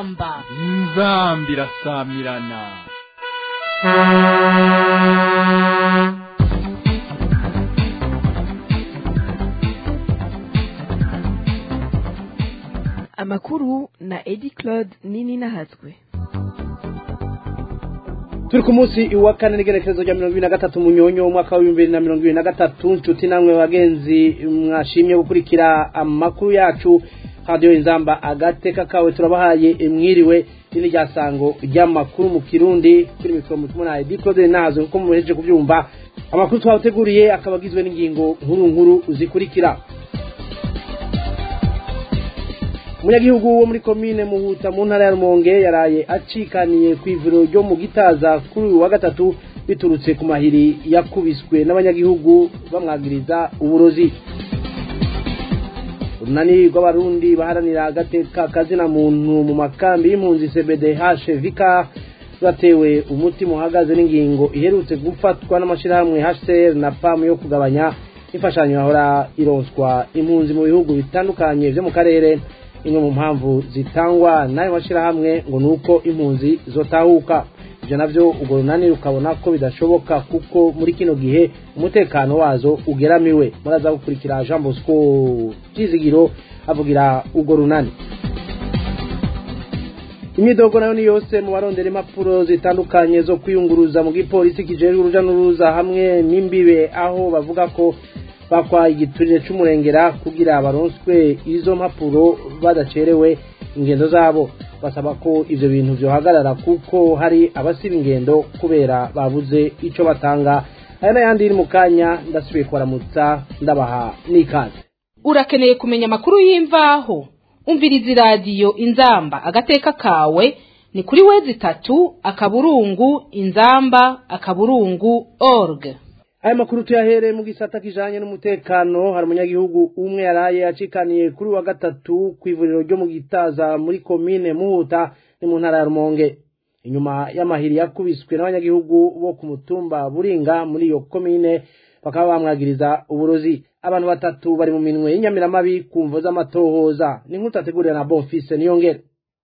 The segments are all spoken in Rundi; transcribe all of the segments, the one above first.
inzamba inzamba irasamirana amakuru na edi claude nini nahatswe turi ku munsi wa kane n'igerekerezo rya mirongo ibiri na gatatu munyonyo umwaka w'ibihumbi bibiri na mirongo ibiri na gatatu nshuti namwe bagenzi mwashimye gukurikira amakuru yacu radiyo inzamba agateka kawe turabahaye mwiriwe n'iri rya sango ry'amakuru mu kirundi kuri mikoro mutumwa na edi claude nazo kuko muhejeje kubyumva amakuru twabateguriye akaba agizwe n'ingingo nkuru nkuru zikurikira umunyagihugu wo muri komine muhuta mu ntara ya rumonge yaraye acikaniye ku ivuriro ryo mu gitaza kuri uyu wa gatatu biturutse ku mahiri yakubiswe n'abanyagihugu bamwagiriza uburozi urunani rw'abarundi baharanira agateka kazina muntu mu makambi y'impunzi cbdh vika rwatewe umutima uhagaze n'ingingo iherutse gufatwa n'amashyirahamwe hcr na pam yo kugabanya imfashanyo yahora ironswa impunzi mu bihugu bitandukanye byo mu karere imwe mu mpamvu zitangwa n'ayo mashyirahamwe ngo ni uko impunzi zotahuka ibyo nabyo urwo runani rukabona ko bidashoboka kuko muri kino gihe umutekano wazo ugeramiwe muraza gukurikira jean bosco byizigiro avugira urwo runani imyidogo nayo ni yose mu barondera impapuro zitandukanye zo kwiyunguruza mu gipolisi kijejwe uruja n'uruza hamwe n'imbibe aho bavuga ko bakwaye igiturire c'umurengera kugira baronswe izo mpapuro badacerewe ingendo zabo basaba ko ivyo bintu vyohagarara kuko hari abasiba ingendo kubera babuze ico batanga aya n'ayandi iri mu kanya ndasubiye kubaramutsa ndabaha n'ikaze urakeneye kumenya amakuru y'imvaho umviriza iradiyo inzamba agateka kawe ni kuri wezi itatu akaburungu inzamba akaburungu org aya makuru tuyahereye mu gisata kijanye n'umutekano hari umunyagihugu umwe yaraye acikaniye kuri wa gatatu ku ivuriro ryo mu gitaza muri komine muhuta ni mu ntara ya rumonge inyuma y'amahiri yakubiswe n'abanyagihugu bo ku mutumba buringa muri iyo komine bakaba bamwagiriza uburozi abantu batatu bari mu minwe y'inyamiramabi ku mvo z'amatohoza ni nk'uko tategurira na bonfise niyongere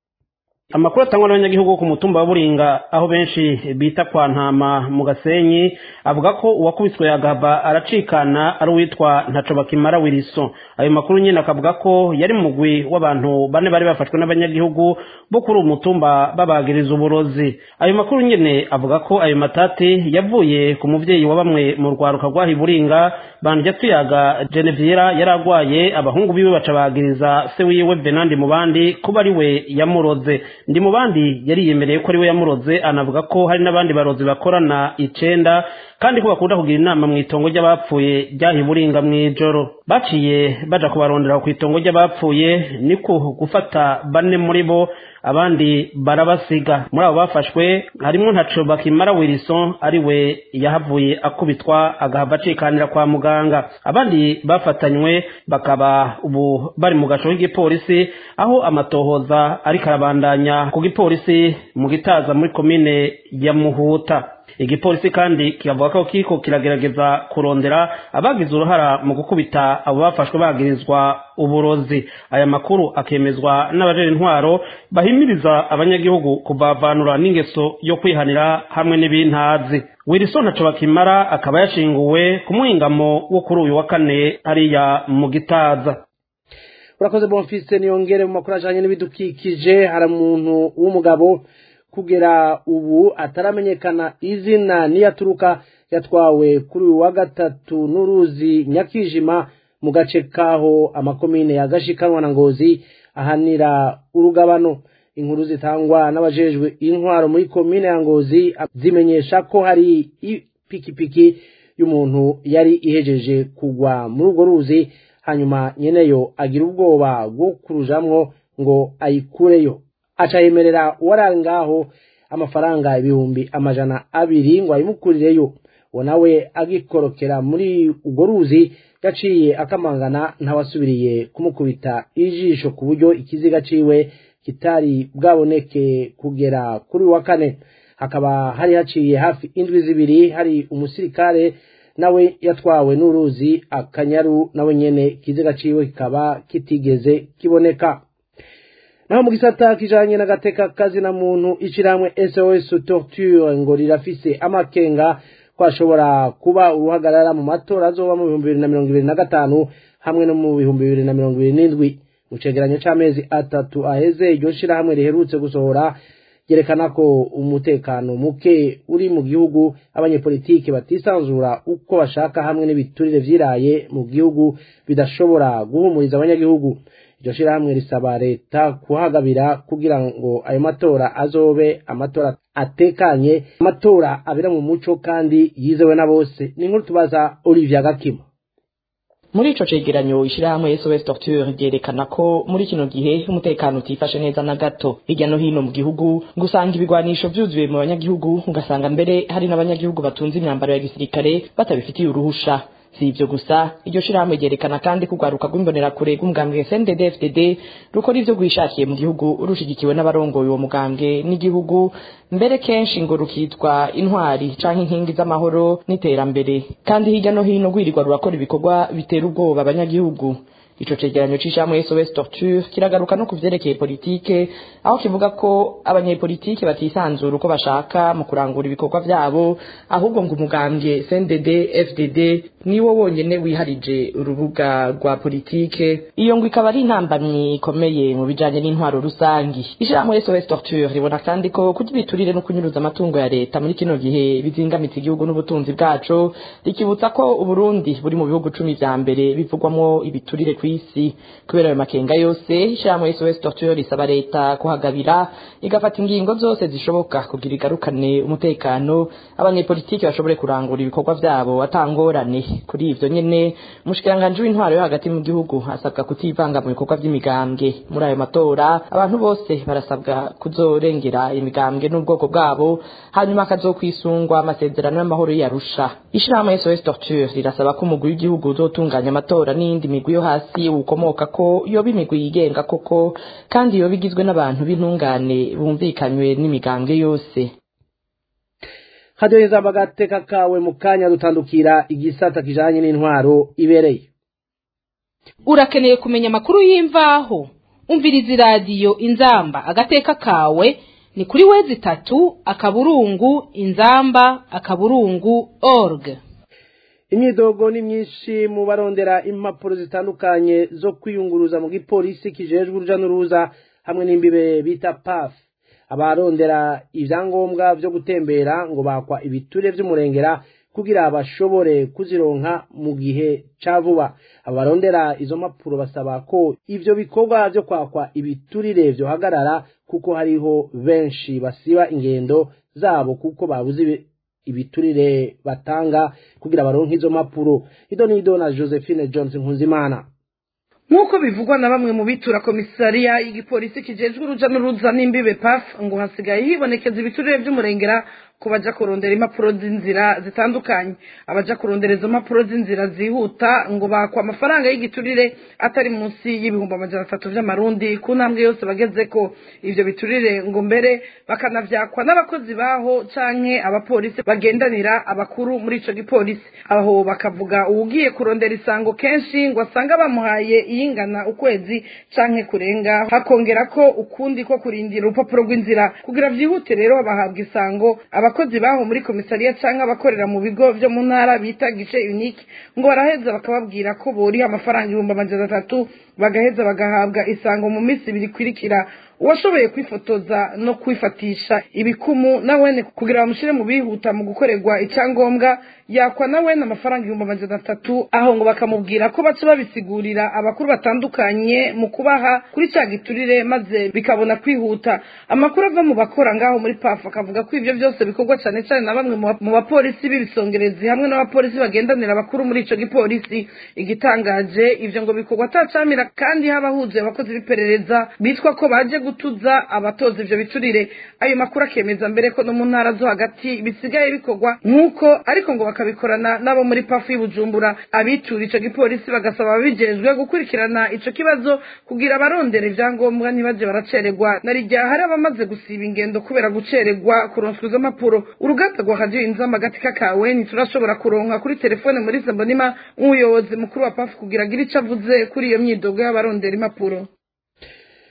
amakuru atangwa n'abanyagihugu ku mutumba wa buringa aho benshi bita kwa ntama mu gasenyi avuga ko uwakubiswe yagaba aracikana ari uwitwa ntaco bakimara wiriso ayo makuru nyine akavuga ko yari mugwi w'abantu bane bari bafashwe n'abanyagihugu bo kuri uwo mutumba babagiriza uburozi ayo makuru nyine avuga ko ayo matati yavuye ku muvyeyi wa bamwe mu rwaruka rwaha buringa bandya tuyaga geneviera yari agwaye abahungu biwe baca bagiriza se wiwe venandi mu bandi kuba ari we yamuroze ndi mu bandi yariyemereye ko ari we yamuroze anavuga ko hari n'abandi barozi bakorana icenda kandi ko bakunda kugira inama mu itongo ry'abapfuye ryaha buringa mu ijoro baciye baja kubarondera ku itongo ry'abapfuye niko gufata bane muri bo abandi barabasiga muri abo bafashwe harimo ntaco bakimara wilson ari we yahavuye akubitwa agahava acikanira kwa muganga abandi bafatanywe bakaba ubu bari mu gaco k'igipolisi aho amatohoza ariko arabandanya ku gipolisi mu gitaza muri komine ya muhuta igipolisi kandi kikavuga ko kiriko kiragerageza kurondera abagize uruhara mu gukubita abo bafashwe bagirizwa uburozi aya makuru akemezwa n'abajejwe intwaro bahimiriza abanyagihugu kubavanura n'ingeso yo kwihanira hamwe n'ibintazi wilson ntaco bakimara akaba yashinguwe ku muhingamo wo kuri uyu wa kane hariya mu gitaza urakoze bonfise niyongere mu makuru ajanye n'ibidukikije hari umuntu w'umugabo kugera ubu ataramenyekana izina niyaturuka yatwawe kuri uyu wa gatatu n'uruzi nyakijima mu gace kaho amakomine ya gashikanwa na ngozi ahanira urugabano inkuru zitangwa n'abajejwe intwaro muri komine ya ngozi zimenyesha ko hari ipikipiki y'umuntu yari ihejeje kugwa muri urwo ruzi hanyuma nyeneyo agira ubwoba bwo kurujamwo ngo ayikureyo aca yemerera uwari ngaho amafaranga ibihumbi amajana abiri ngo ayimukurireyo uwo nawe agikorokera muri urwo ruzi yaciye akamangana ntawasubiriye kumukubita ijisho ku buryo ikiziga ciwe kitari bwaboneke kugera kuri wa kane hakaba hari haciye hafi indwi zibiri hari umusirikare nawe yatwawe n'uruzi akanyaru nawe nyene ikiziga ciwe kikaba kitigeze kiboneka naho mu gisata kijanye n'agateka kazi na muntu ishirahamwe SOS Torture ngo rirafise amakenga ko ashobora kuba uruhagarara mu matora azoba mu bihumbi bibiri na mirongo ibiri na gatanu hamwe no mu bihumbi bibiri na mirongo ibiri n'indwi mu cegeranyo c'amezi atatu aheze iryo shirahamwe riherutse gusohora ryerekana ko umutekano muke uri mu gihugu abanyepolitiki batisanzura uko bashaka hamwe n'ibiturire vyiraye mu gihugu bidashobora guhumuriza abanyagihugu iryo shirahamwe risaba leta kuhagabira kugira ngo ayo matora azobe amatora atekanye amatora abera mu muco kandi yizewe na bose ni nkuru tubaza Olivier Gakima muri ico cegeranyo ishirahamwe SOS Torture ryerekana ko muri kino gihe umutekano utifashe neza na gato hirya no hino mu gihugu gusanga ibigwanisho vyuzuye mu banyagihugu ugasanga mbere hari n'abanyagihugu batunze imyambaro ya gisirikare batabifitiye uruhusha si ivyo gusa iryo shirahamwe ryerekana kandi kugwaruka rw'imbonerakure rw'umugambwe SNDD FDD rukora ivyo rwishakiye mu gihugu rushigikiwe n'abarongoye uwo mugambwe n'igihugu mbere kenshi ngo rukitwa intwari canke inkingi z'amahoro n'iterambere kandi hirya no hino rwirirwa rurakora ibikorwa bitera ubwoba abanyagihugu ico cegeranyo c'ishamwe SOS Torture kiragaruka no kuvyerekeye politike aho kivuga ko abanyepolitike batisanzura uko bashaka mu kurangura ibikorwa vyabo ahubwo ngo umugambwe CNDD FDD niwo wonyene wiharije urubuga rwa politike iyo ngo ikaba ari intambamyi ikomeye mu bijanye n'intwaro rusangi ishamwe SOS Torture ribona kandi ko kurya ibiturire no kunyuruza amatungo ya leta muri kino gihe bizingamitse igihugu n'ubutunzi bwaco rikibutsa ko Uburundi buri mu bihugu cumi vya mbere bivugwamwo ibiturire ku isi kubera ayo makenga yose ishyirahamwe SOS Torture risaba leta kuhagabira igafata ingingo zose zishoboka kugira igarukane umutekano abanyepolitiki bashobore kurangura ibikorwa vyabo atangorane kuri ivyo nyene umushikiranganji w'intwaro yo hagati mu gihugu asabwa kutivanga mu bikorwa vy'imigambwe muri ayo matora abantu bose barasabwa kuzorengera imigambwe n'ubwoko bwabo hanyuma akazokwisungwa amasezerano y'amahoro y'Arusha ishyirahamwe SOS Torture rirasaba ko umugwi w'igihugu uzotunganya amatora n'iyindi migwi yo hasi ukomoka ko yoba imigwi yigenga koko kandi yoba igizwe n'abantu b'intungane bumvikanywe n'imigambwe yose hadoheza agateka kawe mu kanya dutandukira igisata kijanye n'intwaro ibereye urakeneye kumenya amakuru y'imvaho umviriza iradiyo inzamba agateka kawe ni kuri wezi itatu akaburungu inzamba akaburungu org imyidogo ni myinshi mu barondera impapuro zitandukanye zo kwiyunguruza mu gipolisi kijejwe uruja n'uruza hamwe n'imbibe bita paf abarondera ibyangombwa byo gutembera ngo bakwa ibiture by'umurengera kugira bashobore kuzironka mu gihe ca vuba abarondera izo mpapuro basaba ko ivyo bikorwa vyo kwakwa ibiturire vyohagarara kuko hariho benshi basiba ingendo zabo kuko babuze ibiturire batanga kugira baronke izo mpapuro ido nido na josephine johnson nkunzimana nk'uko bivugwa na bamwe mu bitura komisariya y'igipolisi kijejwe uruja n'uruza n'imbibe paf ngo hasigaye hibonekeza ibiturire by'umurengera ko baja kurondera impapuro z'inzira zitandukanye abaja kurondera izo mpapuro z'inzira zihuta ngo bakwa amafaranga y'igiturire atari munsi y'ibihumbi amajana atatu vy'amarundi ku ntambwe yose bagezeko ivyo biturire ngo mbere bakanavyakwa n'abakozi baho canke abapolisi bagendanira abakuru muri ico gipolisi aho bakavuga uwugiye kurondera isango kenshi ngo asanga bamuhaye iyingana ukwezi canke kurenga hakongera ko ukundi ko kurindira urupapuro rw'inzira kugira vyihute rero bahabwa isango abakozi baho muri komisariya canke abakorera mu bigo vyo mu ntara bita gice unique ngo baraheza bakababwira ko boriha amafaranga ibihumbi amajana atatu bagaheza bagahabwa isango mu minsi ibiri ikurikira uwashoboye kwifotoza no kwifatisha ibikumu nawene kugira bamushyire mu bihuta mu gukorerwa icyangombwa yakwa nawene amafaranga ibihumbi amajana atatu aho ngo bakamubwira ko baca babisigurira abakuru batandukanye mu kubaha kuri cya giturire maze bikabona kwihuta amakuru ava mu bakora ngaho muri pafu akavuga ko ibyo byose bikorwa cyane cyane na bamwe mu bapolisi b'ibisongerezi hamwe n'abapolisi bagendanira abakuru muri ico gipolisi igitangaje ivyo ngo bikorwa atacamira kandi haba huzuye abakozi b'iperereza bitwa ko baje gutuza abatoza ivyo biturire ayo makuru akemeza mbere ko no mu ntara zo hagati bisigaye bikorwa nk'uko ariko ngo bakabikorana n'abo muri pafu y'ubujumbura abitura ico gipolisi bagasaba ababijejwe gukurikirana ico kibazo kugira abarondera ivyangombwa ntibaje baracererwa na rijya hari abamaze gusiba ingendo kubera gucererwa kuronswa izo mpapuro uruganda rwa radiyo inzamba agati kakawe ntiturashobora kuronka kuri telefone muri mbonima nk'umuyobozi mukuru wa pafu kugira agire ico avuze kuri iyo myidogo y'abarondera impapuro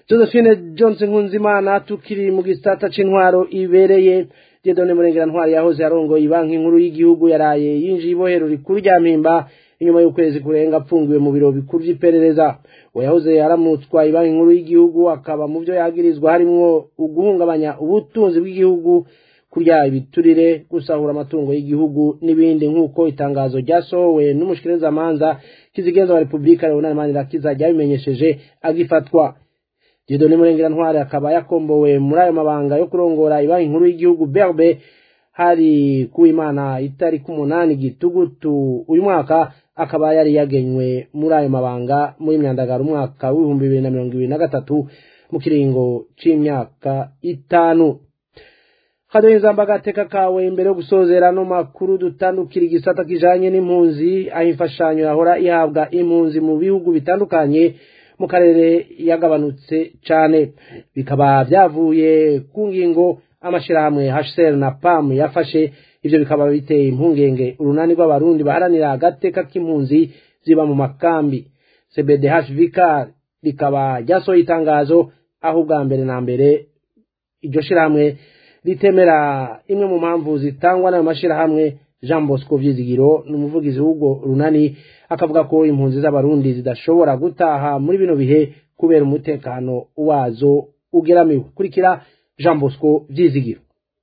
josephine johnson nkunzimana tukiri mu gisata c'intwaro ibereye jedone murengera ntwari yahoze arongoye banki nkuru y'igihugu yaraye yinjiye ibohero rikuru rya mpimba inyuma y'ukwezi kurenga apfungiwe mu biro bikuru vy'iperereza uwo yahoze aramutswa banki nkuru y'igihugu akaba mu vyo yagirizwa harimwo uguhungabanya ubutunzi bw'igihugu kurya ibiturire gusahura amatungo y'igihugu n'ibindi nk'uko itangazo ryasohowe n'umushikirizamanza kizigenza wa repubulika leonard manirakiza ryabimenyesheje agifatwa Dieudonne Murengera Ntwari akaba yakombowe muri ayo mabanga yo kurongora ibanki nkuru y'igihugu berbe hari kuwimana itariki umunani gitugutu uyu mwaka akaba yari yagenywe muri ayo mabanga muri myandagara umwaka w'ibihumbi bibiri na mirongo ibiri na gatatu mu kiringo c'imyaka itanu kadoye nzamba gateka kawe imbere yo gusozera no makuru dutandukira igisata kijanye n'impunzi aho imfashanyo yahora ihabwa impunzi mu bihugu bitandukanye mu karere yagabanutse cane bikaba vyavuye ku ngingo amashirahamwe HCR na PAM yafashe ivyo bikaba biteye impungenge urunani rw'abarundi baharanira agateka k'impunzi ziba mu makambi CBDHVK rikaba ryasohoye itangazo aho ubwa mbere na mbere iryo shirahamwe ritemera imwe mu mpamvu zitangwa n'ayo mashirahamwe Jean Bosco Vyizigiro ni umuvugizi w'ubwo runani akavuga ko impunzi z'abarundi zidashobora gutaha muri bino bihe kubera umutekano wazo ugeramiwe kurikira Jean Bosco Vyizigiro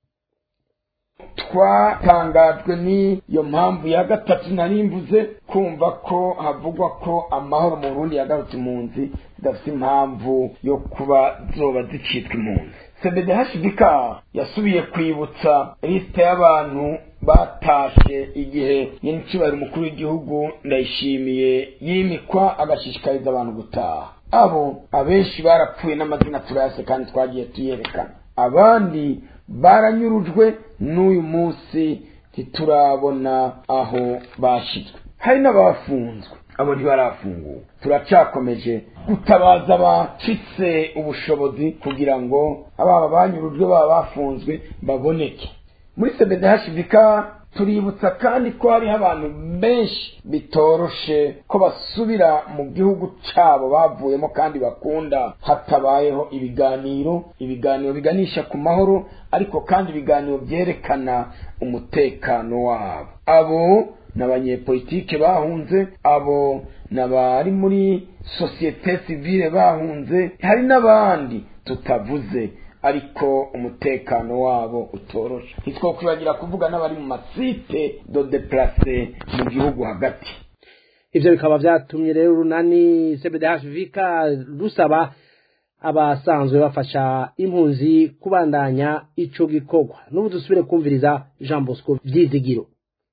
twatangajwe n'iyo mpamvu ya gatatu narimbuze kumva ko havugwa ko amahoro mu Burundi yagarutse impunzi zidafite impamvu yo kuba zoba zicitwa impunzi cbdhbk yasubiye kwibutsa lisite y'abantu batashe igihe nyinicibari umukuru w'igihugu ndayishimiye yimikwa agashishikariza abantu gutaha abo abenshi barapfuye n'amazina turayase kandi twagiye tuyerekana abandi baranyurujwe n'uyu munsi ntiturabona aho bashyizwe hari n'abafunzwe abo ntibarafunguwe turacyakomeje gutabaza abacitse ubushobozi kugira ngo ababa banyurujwe baba bafunzwe baboneke muri cbdhbk tuributsa kandi ko hariho abantu benshi bitoroshe ko basubira mu gihugu cyabo bavuyemo kandi bakunda hatabayeho ibiganiro ibiganiro biganisha ku mahoro ariko kandi ibiganiro byerekana umutekano wabo abo ni abanyepolitike bahunze abo ni abari muri sosiyete sivile bahunze hari n'abandi tutavuze ariko umutekano wabo utoroshe ntitwokwibagira kuvuga n'abari mu masite do deplace mu gihugu hagati ivyo bikaba vyatumye rero urunani cbdhvk rusaba abasanzwe bafasha impunzi kubandanya ico gikorwa n'ubu dusubire kumviriza jean bosco vyizigiro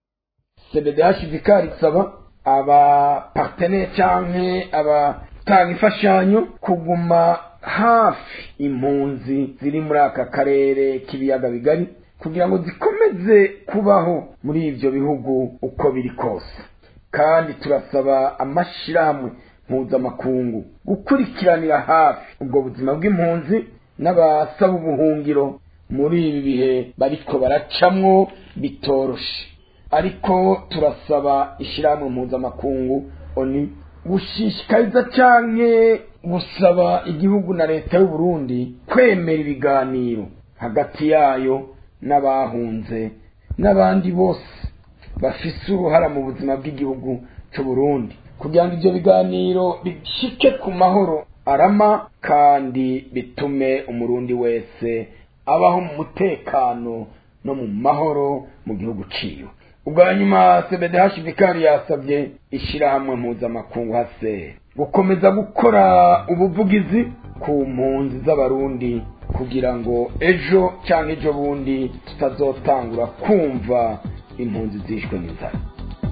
cbdhvk risaba abapartenere canke abatanga imfashanyo kuguma hafi impunzi ziri muri aka karere k'ibiyaga bigari kugira ngo zikomeze kubaho muri ibyo bihugu uko biri kose kandi turasaba amashyirahamwe mpuzamakungu gukurikiranira hafi ubwo buzima bw'impunzi n'abasaba ubuhungiro muri ibi bihe bariko baracamwo bitoroshe ariko turasaba ishyirahamwe mpuzamakungu oni gushishikariza canke gusaba igihugu na leta y'u Burundi kwemera ibiganiro hagati yayo n'abahunze n'abandi bose bafise uruhara mu buzima bw'igihugu cy'u Burundi kugira ngo ibyo biganiro bishike ku mahoro arama kandi bitume umurundi wese abaho mu mutekano no mu mahoro mu gihugu ciwe ubwa nyuma cbdhbk yasabye ishyirahamwe mpuzamakungu hase gukomeza gukora ubuvugizi ku mpunzi z'abarundi kugira ngo ejo cyangwa ejo bundi tutazotangura kumva impunzi zishwe n'inzara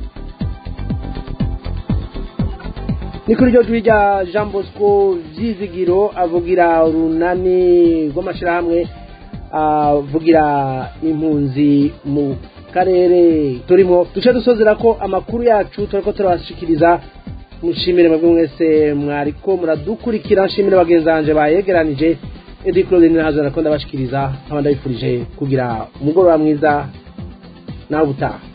ni kuri iryo jwi rya jean bosco vyizigiro avugira urunani rw'amashyirahamwe avugira impunzi mu karere turimo duce dusozera ko amakuru yacu turiko turabashikiriza mushimire mwebwe mwese mwariko muradukurikira nshimire bagenzi banje bayegeranije edi claude nirahazo nariko ndabashikiriza nkaba ndabifurije kugira umugoroba mwiza nawe ubutaha